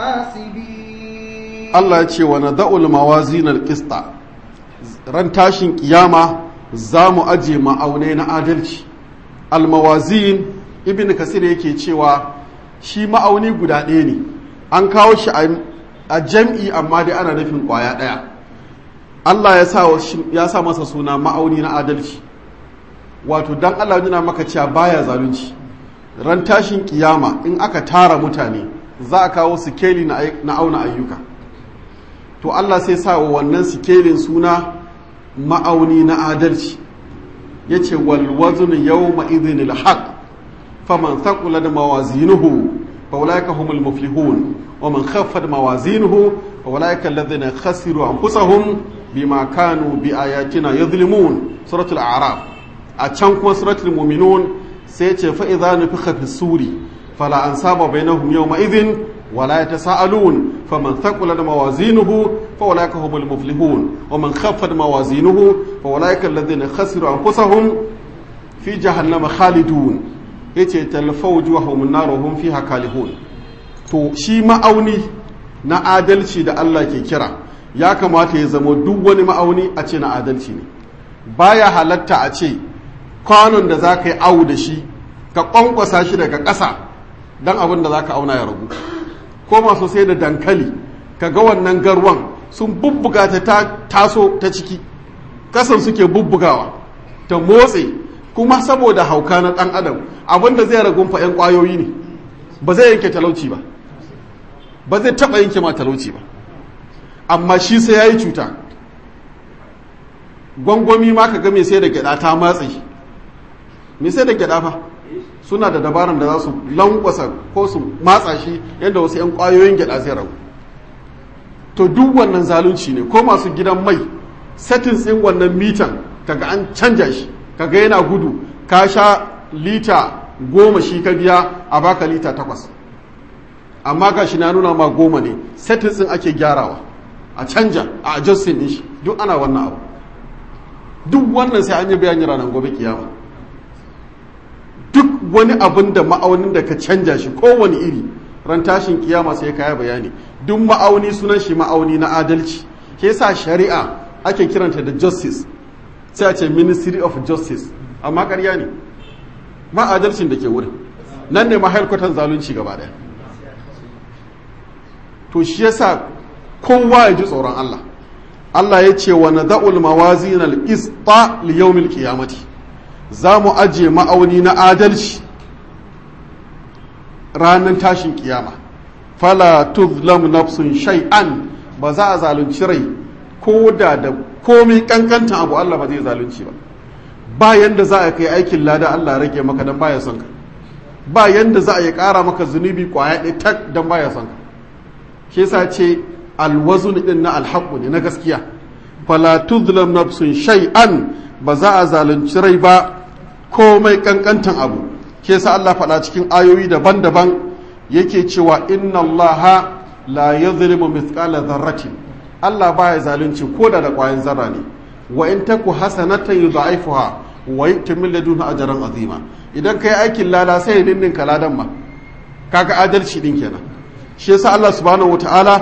حاسبين Allah ya ce wa nada'ul mawazin al-qista ran tashin kiyama za mu aje ma'aunai na adalci al-mawazin ibn kasir yake cewa shi ma'auni guda ɗaya ne an kawo shi a jam'i amma dai ana nufin ƙwaya ɗaya Allah ya sa ya sa masa suna ma'auni na adalci wato dan Allah nuna maka cewa baya zalunci ran tashin kiyama in aka tara mutane za a kawo sikeli na auna ayyuka to Allah sai sa wa wannan sikelin suna ma'auni na adalci ya ce walwazun yau ma'izin ilhaq faman thaqula da mawazinuhu fa ulaika humul muflihun wa man khaffat mawazinuhu fa ulaika alladhina khasiru anfusahum bima kanu bi ayatina yadhlimun suratul a'raf a can kuma suratul mu'minun sai ce fa idza nufikha fi suri fala ansaba bainahum yawma idhin ولا يتساءلون فمن ثقلت موازينه فأولئك هم المفلحون ومن خفت موازينه فأولئك الذين خسروا أنفسهم في جهنم خالدون yace talfau wujuhahum an-nar hum fiha kalihun to shi ma'auni na adalci da Allah ke kira ya kamata ya zama duk wani ma'auni a ce na adalci ne baya halatta a ce kwanon da za ka yi awu da shi ka kwankwasa shi daga ƙasa don abin da za ka auna ya ragu ko masu sai da dankali ka ga wannan garwan sun bubbuga ta ta taso ta ciki kasan suke bubbugawa ta motse kuma saboda hauka na ɗan adam abinda zai ragun fa 'yan ƙwayoyi ne ba zai yanke talauci ba ba zai taɓa yanke ma talauci ba amma shi sai ya yi cuta gwangwami ma ka ga mai sai da gyada ta matse mai sai da gyada fa suna da dabaran da za su lankwasa ko su matsa shi yadda wasu 'yan kwayoyin gyada zai ragu to duk wannan zalunci ne ko masu gidan mai settings ɗin wannan mitan kaga an canja shi kaga yana gudu ka sha lita goma shi ka biya a baka lita takwas amma ga shi na nuna ma goma ne settings ɗin ake gyarawa a canja a adjusting ɗin shi duk ana wannan abu duk wannan sai an yi bayani ranar gobe kiyama duk wani abin da ma'aunin da ka canja shi kowane iri ran tashin kiyama sai kaya bayani duk ma'auni sunan shi ma'auni na adalci ke sa shari'a ake kiranta da justice sai a ce ministry of justice amma ƙarya ne ma adalcin da ke wurin nan ne mahaifkwatan zalunci gaba daya to shi yasa kowa ya ji tsoron Allah Allah ya ce wa nada'ul mawazin al-qista li yawmil qiyamati za mu aje ma'auni na adalci ranar tashin kiyama fala tuzlam nafsun shay'an ba za a zalunci rai ko da da komai kankantan abu Allah ba zai zalunci ba ba yanda za a kai aikin lada Allah rage maka dan baya son ka ba yanda za a yi kara maka zunubi kwaya ɗaya tak dan baya son ka shi yasa ce alwazun din na alhaqu ne na gaskiya fala tuzlam nafsun shay'an ba za a zalunci rai ba komai kankantan abu ke sa Allah faɗa cikin ayoyi daban-daban yake cewa inna Allah la yadhlimu mithqala dharratin Allah baya zalunci ko da da ƙwayan zarra ne wa in taku hasanatan yudha'ifuha wa yu'ti min ladunhu ajran azima idan kai aikin lada sai ya ninninka ladan ma kaga adalci din kenan shi yasa Allah subhanahu wataala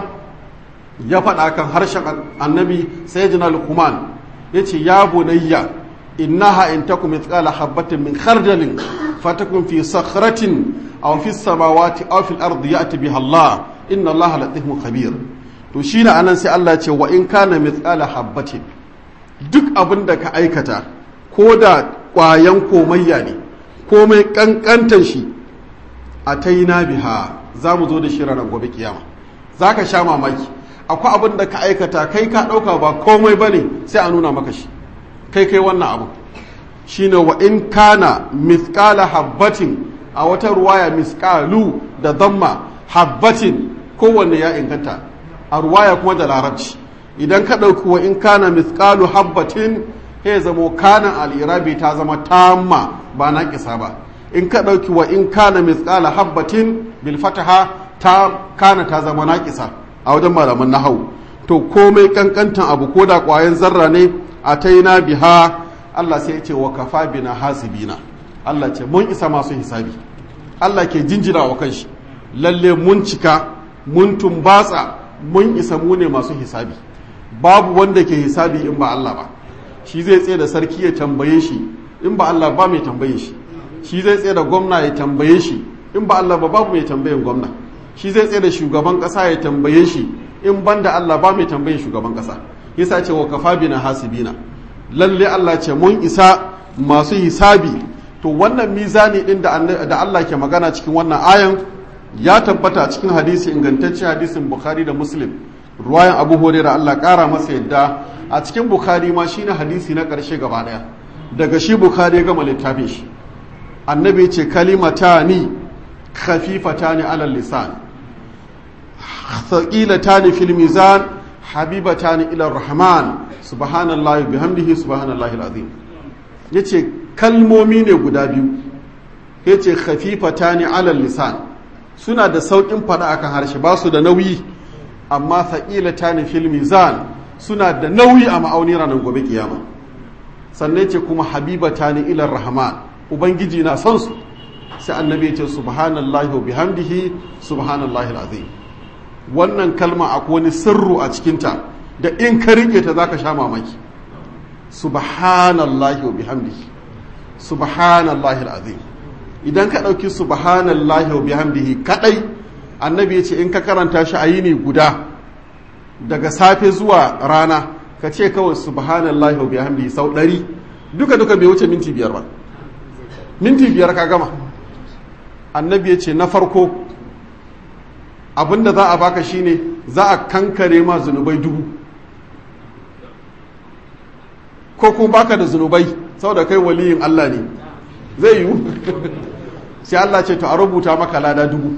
ya faɗa kan harshen annabi sayyidina luqman yace ya bunayya innaha in takum mithqala habatin min khardalin fatakun fi sakhratin aw fi samawati aw fil ardi ya'ti biha Allah inna Allah latifun khabir to shine anan sai Allah ya ce wa in kana mithqala habatin duk abin da ka aikata ko da ƙwayan komayya ne komai ƙanƙantar shi a ta yi biha za mu zo da shi ranar gobe kiyama za ka sha mamaki akwai abin da ka aikata kai ka ɗauka ba komai ba ne sai a nuna maka shi kai kai wannan abu shi ne wa in kana miskala habbatin a wata ruwaya miskalu da damma habbatin kowanne ya inganta a ruwaya kuma da larabci idan ka ɗauki wa in kana miskalu habbatin ya zamo kana al'irabi ta zama tamma ba na kisa ba in ka ɗauki wa in kana miskala habbatin bil fataha ta kana ta zama na kisa a wajen malaman nahau to komai kankantan abu ko da ƙwayan zarra ne a ta yi na biha Allah sai ya ce wa kafa bina hasibina Allah ce mun isa masu hisabi Allah ke jinjina wa kanshi lalle mun cika mun tumbatsa mun isa mu ne masu hisabi babu wanda ke hisabi in ba Allah ba shi zai tsaye da sarki ya tambaye shi in ba Allah ba mai tambaye shi shi zai tsaye da gwamna ya tambaye shi in ba Allah ba babu mai tambayin gwamna shi zai tsaye da shugaban kasa ya tambaye shi in ban da Allah ba mai tambayin shugaban kasa yasa ce wa kafa bina hasibina lalle Allah ce mun isa masu hisabi to wannan mizani din da da Allah ke magana cikin wannan ayan ya tabbata cikin hadisi ingantacce hadisin Bukhari da Muslim ruwayan Abu Hurairah Allah kara masa yadda a cikin Bukhari ma shine hadisi na ƙarshe gaba daya daga shi Bukhari ya gama littafin shi annabi ce kalimatani khafifatani alal lisan thaqilatani fil mizan habibatani ila rahman subhanallahi bihamdihi subhanallahi alazim yace kalmomi ne guda biyu yace khafifatani alal lisan suna da saukin fada akan harshe ba su da nauyi amma thaqilatani fil mizan suna da nauyi a ma'auni ranar gobe kiyama sannan ce kuma habibatani ila rahman ubangiji na son su sai annabi ya ce subhanallahi wa bihamdihi subhanallahi alazim wannan kalma akwai wani sirru a cikinta da in ka rike ta zaka sha mamaki subhanallahi wa bihamdihi subhanallahi alazim idan ka dauki subhanallahi wa bihamdihi kadai annabi ya ce in ka karanta shi a yini guda daga safe zuwa rana ka ce kawai subhanallahi wa bihamdihi sau ɗari duka duka bai wuce minti biyar ba minti biyar ka gama annabi ya ce na farko abinda za a baka shine za a kankare ma zunubai dubu ko kuma baka da zunubai saboda kai waliyin Allah ne zai yiwu sai Allah ce to a rubuta maka lada dubu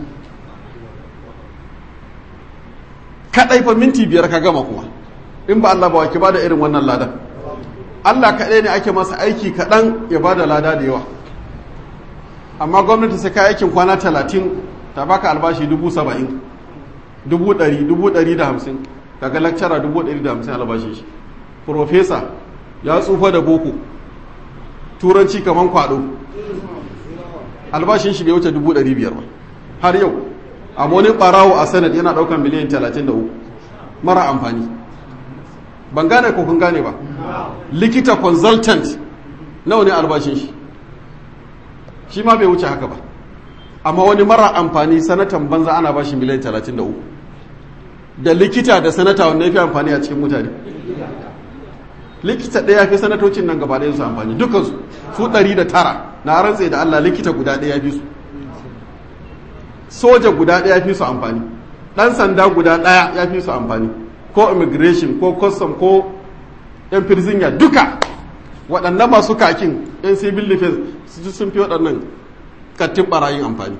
kadai fa minti biyar ka gama kuma in ba Allah ba ki bada irin wannan ladan Allah kadai ne ake masa aiki kaɗan ya bada lada da yawa amma gwamnati sai ka aikin kwana talatin ta baka albashi dubu saba'in dubu ɗari dubu ɗari da hamsin daga lakcara dubu ɗari da hamsin albashin shi profesa ya tsufa da boko turanci kaman kwado albashin shi bai wuce dubu ɗari biyar ba har yau amma wani ɓarawo a sanad yana ɗaukar miliyan talatin da uku mara amfani ban gane ko kun gane ba likita consultant nawa ne albashin shi shi ma bai wuce haka ba amma wani mara amfani sanatan banza ana bashi miliyan 33 da likita da sanata wanda ya fi amfani a cikin mutane likita ɗaya fi sanatocin nan gaba ɗaya su amfani dukansu su 109 na rantse da Allah likita guda ɗaya fi su soja guda ɗaya fi su amfani ɗan sanda guda ɗaya ya fi su amfani ko immigration ko custom ko yan firzinya duka waɗannan masu kakin yan civil defense sun fi waɗannan kattin ɓarayin amfani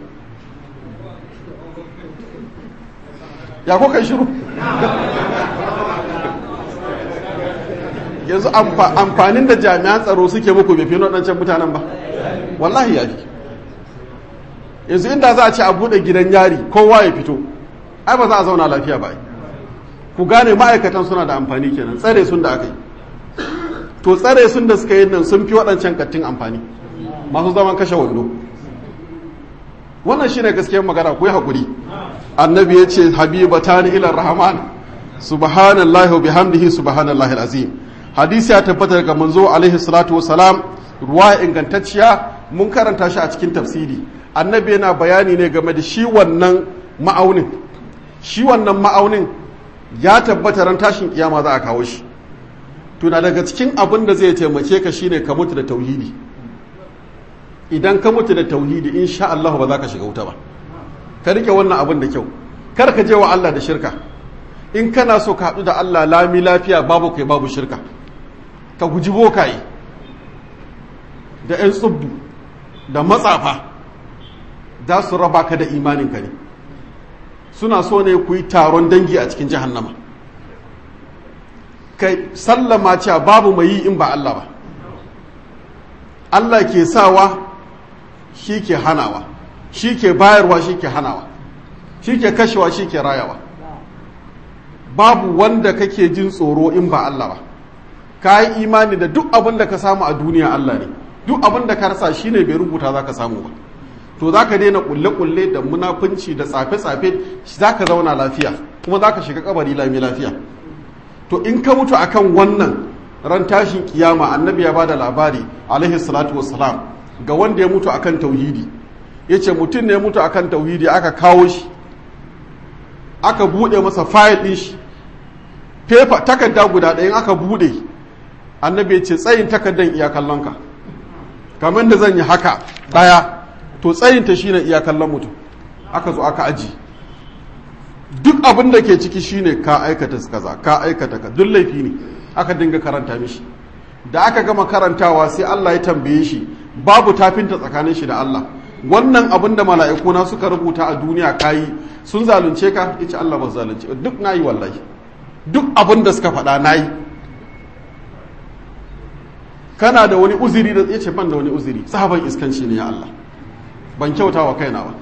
ya ko kai shiru yanzu amfanin da jami'an tsaro suke muku bai fi waɗancan mutanen ba wallahi ya fi yanzu inda za a ce a buɗe gidan yari kowa ya fito ai ba za a zauna lafiya ba ku gane ma'aikatan suna da amfani kenan tsare sun da aka yi to tsare sun da suka yi nan sun fi waɗancan kattin amfani masu zaman kashe wando wannan shine gaskiyar magana ku yi haƙuri annabi ya ce habibatani ilar rahman subhanallahi wa bihamdihi subhanallahi alazim hadisi ya tabbata daga manzo alaihi salatu wasalam ruwa ingantacciya mun karanta shi a cikin tafsiri annabi yana bayani ne game da shi wannan ma'aunin shi wannan ma'aunin ya tabbata ran tashin kiyama za a kawo shi tuna daga cikin abin da zai taimake ka shine ka mutu da tauhidi idan ka mutu da tauhidi insha Allah ba za ka shiga wuta ba ka rike wannan abin da kyau kar ka je wa Allah da shirka in kana so ka haɗu da Allah lami lafiya babu kai babu shirka ka guji bokaye da 'yan tsubbu da matsafa za su raba ka da imaninka ne suna so ne ku yi taron dangi a cikin jahannama kai sallama cewa babu mai yi in ba Allah ba Allah ke sawa shi ke hanawa shi ke bayarwa shi ke hanawa shi ke kashewa shi ke rayawa babu wanda kake jin tsoro in ba Allah ba ka yi imani da duk abin da ka samu a duniya Allah ne duk abin da ka rasa shi ne bai rubuta za ka samu ba to za ka daina kulle-kulle da munafunci da tsafe-tsafe za ka zauna lafiya kuma za ka shiga kabari lami lafiya to in ka mutu akan wannan ran tashin kiyama annabi ya bada labari alaihi salatu wassalam ga wanda ya mutu akan tauhidi ya ce mutum ne ya mutu akan tauhidi aka kawo shi aka bude masa fayil din shi fefa takarda guda ɗayan aka bude annabi ya ce tsayin takardan iya kallonka kamar da zan yi haka ɗaya to tsayinta shine iya kallon mutum aka zo aka aji duk abin da ke ciki shine ka aikata kaza ka aikata ka duk laifi ne aka dinga karanta mishi da aka gama karantawa sai Allah ya tambaye shi babu tafinta tsakanin shi da Allah wannan abin da mala'ikuna suka rubuta a duniya kayi sun zalunce ka yace Allah ba zalunce duk nayi wallahi duk abin da suka faɗa nayi kana da wani uzuri da yace ban da wani uzuri sahaban iskanci ne ya Allah ban kyauta wa kaina ba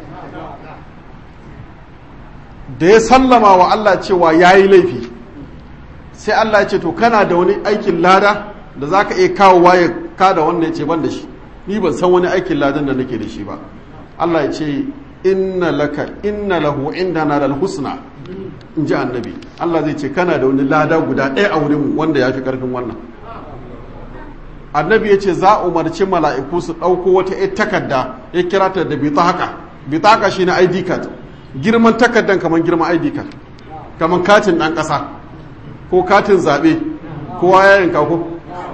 da ya sallama wa Allah cewa yayi laifi sai Allah ya ce to kana da wani aikin lada da zaka iya kawo waye ka da wannan yace ban da shi ni ban san wani aikin ladan da nake da shi ba Allah ya ce inna laka inna lahu indana lal husna in ji annabi Allah zai ce kana da wani lada guda ɗaya a wurin wanda ya fi ƙarfin wannan annabi ya ce za a umarci mala'iku su ɗauko wata ƴar takarda ya kira ta da bitaka bitaka shi na id card girman takardan kamar girman id card kamar katin ɗan ƙasa ko katin zaɓe kowa ya yanka ko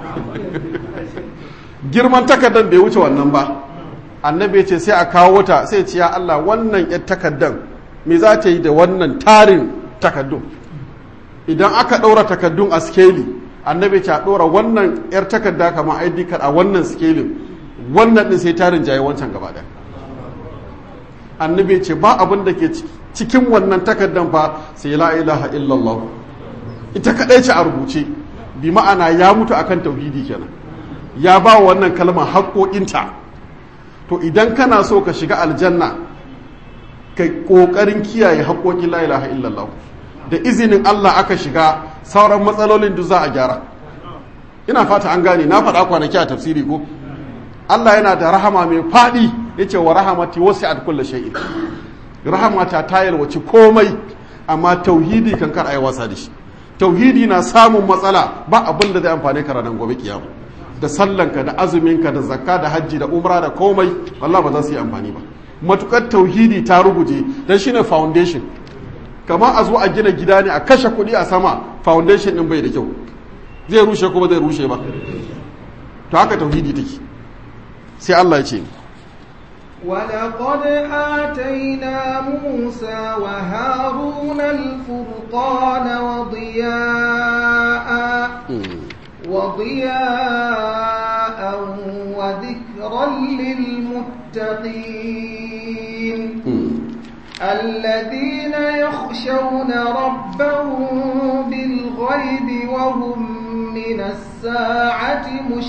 girman takardan bai wuce wannan ba annabi ya ce sai a kawo wata sai ce ya Allah wannan ƴar takardan me za ta yi da wannan tarin takaddun idan aka ɗaura takaddun a skeli annabi ce a ɗora wannan 'yar takarda kamar id card a wannan skelin wannan ɗin sai tarin jaye wancan gaba ɗaya annabi ce ba abin da ke cikin wannan takardan ba sai la ilaha illallah ita kaɗai ce a rubuce bi ma'ana ya mutu akan tauhidi kenan ya ba wa wannan kalmar haƙoƙinta to idan kana so ka shiga aljanna kai ƙoƙarin kiyaye haƙoƙin la ilaha illallah da izinin Allah aka shiga sauran matsalolin duk za a gyara ina fata an gane na faɗa kwanaki a tafsiri ko Allah yana da rahama mai faɗi ya ce wa rahamati wasu a kulle shay'in rahamata ta yalwaci komai amma tauhidi kan kar a yi wasa da shi tauhidi na samun matsala ba abin da zai amfane ka ranar gobe kiyama da sallanka da azuminka da zakka da hajji da umra da komai Allah ba za su yi amfani ba matukar tauhidi ta ruguje dan shine foundation kamar a zo a gina gida ne a kashe kuɗi a sama foundation ɗin bai da kyau zai rushe kuma zai rushe ba to haka tauhidi take sai Allah ya ce ولقد آتينا موسى وهارون الفرقان وضياء وضياء وذكرا للمتقين الذين يخشون ربهم بالغيب وهم من من الساعة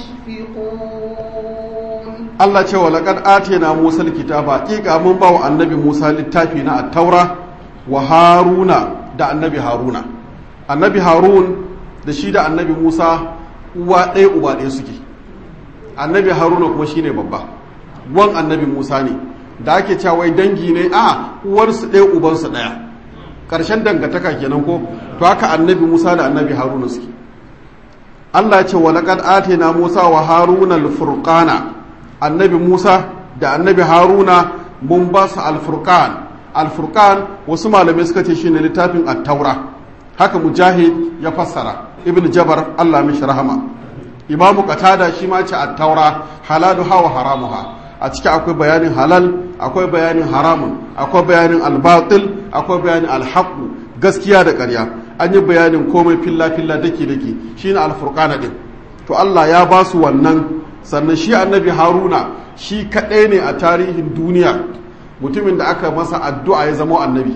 مشفقون Allah ce wa laqad atina Musa alkitaba haqiqa mun ba wa annabi Musa littafi na at-taura wa Haruna da annabi Haruna annabi Harun da shi da annabi Musa uwa ɗaya uba ɗaya suke annabi Haruna kuma shine babba wan annabi Musa ne da ake cewa wai dangi ne a uwarsu ɗaya ubansu ɗaya ƙarshen dangantaka kenan ko to haka annabi Musa da annabi Haruna suke Allah ce wa laqad atina Musa wa Haruna al-furqana annabi Musa da annabi Haruna mun ba su al-furqan al-furqan wasu malamai suka ce shine littafin at-taura haka mujahid ya fassara ibn jabar Allah mishi rahama imamu qatada shi ma ce at-taura halaluha wa haramuha a ciki akwai bayanin halal akwai bayanin haramun akwai bayanin al-batil akwai bayanin al gaskiya da ƙarya an yi bayanin komai filla-filla dake-dake shi ne alfurkana ɗin to Allah ya ba su wannan sannan shi annabi haruna shi kaɗai ne a tarihin duniya mutumin da aka masa addu'a ya zama annabi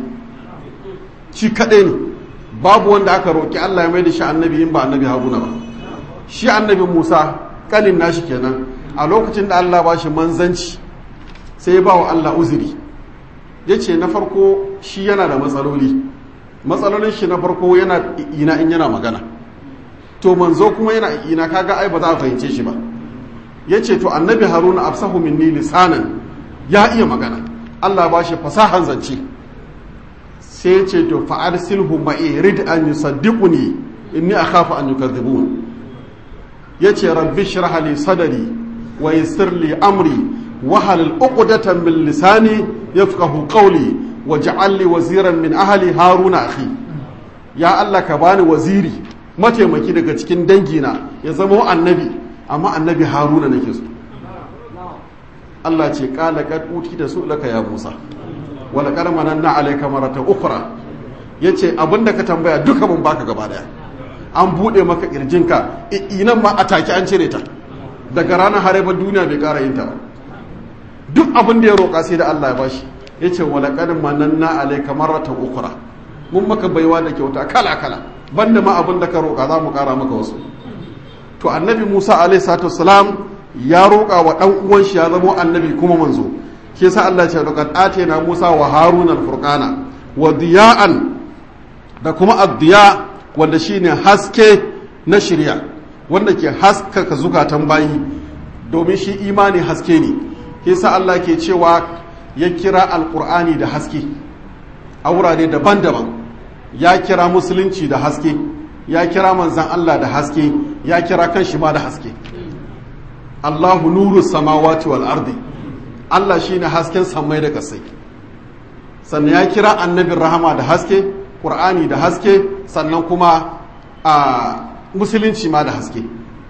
shi kaɗai ne babu wanda aka roƙi Allah ya mai da shi annabi in ba annabi haruna ba shi annabi musa ƙanin nashi kenan a lokacin da Allah ba shi manzanci sai ya ba wa Allah uzuri ya ce na farko shi yana da matsaloli matsalolin shi na farko yana ina in yana magana to manzo kuma yana ina kaga ai ba za a fahimce shi ba yace to annabi haruna afsahu minni lisanan ya iya magana Allah ba shi fasahan zance sai ya ce to fa arsilhu ma'i rid an yusaddiquni inni akhafu an yukadhibun yace rabbi shrah li sadri wa yassir li amri wa hal uqdatan min lisani yafqahu qawli waj'al li waziran min ahli haruna akhi ya Allah ka bani waziri mataimaki daga cikin dangina ya zama annabi amma annabi haruna nake so Allah ce qala qad da su laka ya Musa wa laqad mananna alayka maratan ukhra yace abinda ka tambaya duka mun baka gaba daya an bude maka kirjinka inan ma ataki an cire ta daga ranar hareba duniya bai kara yin ta ba duk abin da ya roƙa sai da Allah ya bashi ya ce walaƙar mananna alaika maratan ukura mun maka baiwa da kyauta kala kala banda ma abin da ka roƙa za mu ƙara maka wasu to annabi musa alaihi salatu salam ya roƙa wa ɗan uwan shi ya zama annabi kuma manzo shi yasa Allah ya ce laqad atina musa wa haruna al-furqana wa diya'an da kuma ad-diya wanda shine haske na shirya wanda ke haskaka zukatan bayi domin shi imani haske ne shi yasa Allah ke cewa ya kira alkur'ani da haske a wurare daban-daban ya kira musulunci da haske ya kira manzan Allah da haske ya kira kan shi ma da haske Allahu nuru samawati wal ardi Allah shine hasken samai da kasai sannan ya kira annabin rahama da haske ƙur'ani da haske sannan kuma a musulunci ma da haske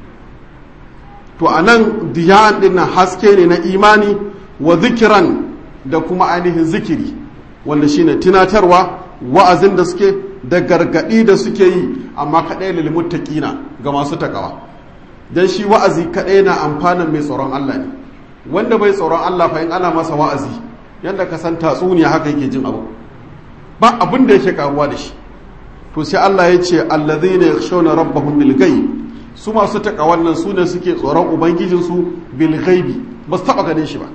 to a nan diyan ɗin haske ne na imani wa zikiran da kuma ainihin zikiri wanda shine tunatarwa wa'azin da suke da gargadi da suke yi amma kaɗai lil muttaqina ga masu takawa dan shi wa'azi kaɗai na amfanin mai tsoron Allah ne wanda bai tsoron Allah fa in ana masa wa'azi yanda ka san tatsuniya haka yake jin abu ba abin da yake karuwa da shi to sai Allah ya ce allazina yakhshawna rabbahum bil ghaib su masu takawan nan su ne suke tsoron ubangijinsu bil ghaibi ba su taba ganin shi ba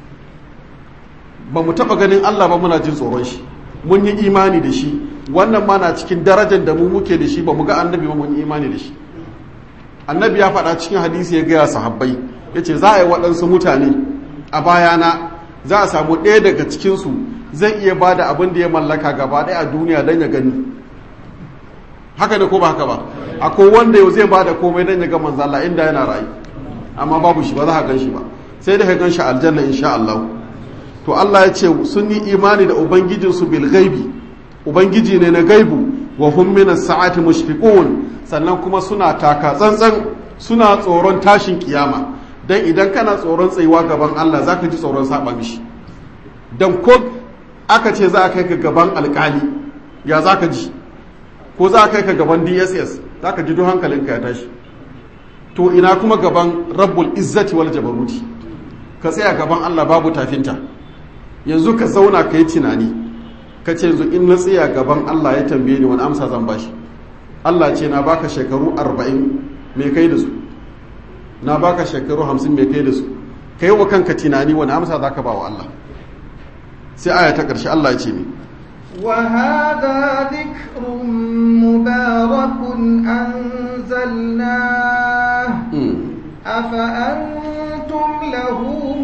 ba mu taɓa ganin Allah ba muna jin tsoron shi mun yi imani da shi wannan ma na cikin darajar da mu muke da shi ba mu ga annabi ba mun yi imani da shi annabi ya faɗa cikin hadisi ya gaya sahabbai ya ce za a yi waɗansu mutane a bayana za a samu ɗaya daga cikinsu zai iya ba da abin da ya mallaka gaba ɗaya a duniya don ya gani haka ne ko ba haka ba akwai wanda yau zai ba da komai don ya ga manzala inda yana rayu amma babu shi ba za a gan shi ba sai da ka gan shi aljanna insha Allah to Allah ya ce sun yi imani da ubangijinsu bil gaibi ubangiji ne na gaibu wa hum min as-sa'ati mushfiqun sannan kuma suna taka tsantsan suna tsoron tashin kiyama dan idan kana tsoron tsayuwa gaban Allah zaka ji tsoron saba mishi dan ko aka ce za a kai ka gaban alkali ya zaka ji ko za a kai ka gaban DSS zaka ji duk hankalinka ya tashi to ina kuma gaban rabbul izzati wal jabaruti ka tsaya gaban Allah babu tafinta yanzu ka zauna ka yi tunani ka ce yanzu in na tsaya gaban Allah ya tambaye ni wani amsa zan bashi Allah ce na baka shekaru arba'in me kai da su na baka shekaru hamsin me kai da su kai wa kanka tunani wani amsa za ka ba wa Allah sai aya ta ƙarshe Allah ya ce mi وهذا ذكر مبارك أنزلناه أفأنتم له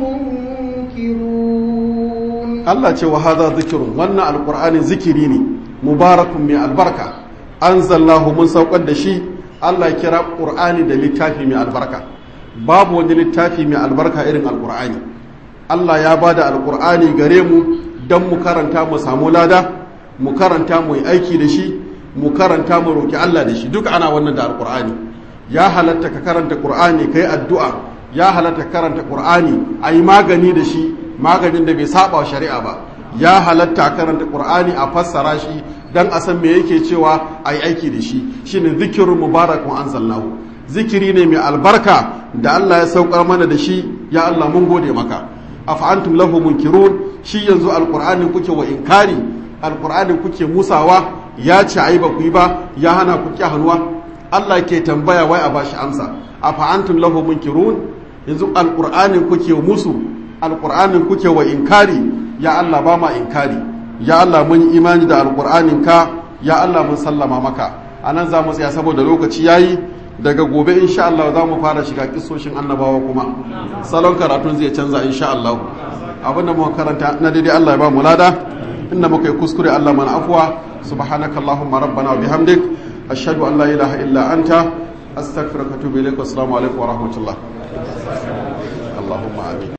منكرون Allah ce wa hadha zikrun wannan alqur'ani zikiri ne mubarakun mai albarka anzalnahu mun saukar da shi Allah ya kira qur'ani da littafi mai albarka babu wani littafi mai albarka irin alqur'ani Allah ya bada alqur'ani gare mu dan mu karanta mu samu lada mu karanta mu yi aiki da shi mu karanta mu roki Allah da shi duk ana wannan da alqur'ani ya halatta ka karanta qur'ani kai addu'a ya halatta ka karanta qur'ani ayi magani da shi maganin da bai saba shari'a ba ya halatta a karanta qur'ani a fassara shi dan a san me yake cewa ayi aiki da shi shine zikirun mubarakun anzalnahu zikiri ne mai albarka da Allah ya saukar mana da shi ya Allah mun gode maka afa antum lahu munkirun shi yanzu alqur'ani kuke wa inkari alqur'ani kuke musawa ya ce ayi ba ku yi ba ya hana ku ki hannuwa Allah ke tambaya wai a bashi amsa afa antum lahu munkirun yanzu alqur'ani kuke musu alƙur'anin kuke wa inkari ya Allah ba ma inkari ya Allah mun imani da alƙur'anin ka ya Allah mun sallama maka a nan za mu tsaya saboda lokaci yayi daga gobe insha Allah za mu fara shiga kisoshin annabawa kuma salon karatun zai canza insha Allah abin da muka karanta na daidai Allah ya ba mu lada inda muka yi kuskure Allah mana afwa subhanakallahumma rabbana wa bihamdik ashhadu an la ilaha illa anta astaghfiruka wa atubu ilaik wa assalamu alaikum wa rahmatullah اللهم امين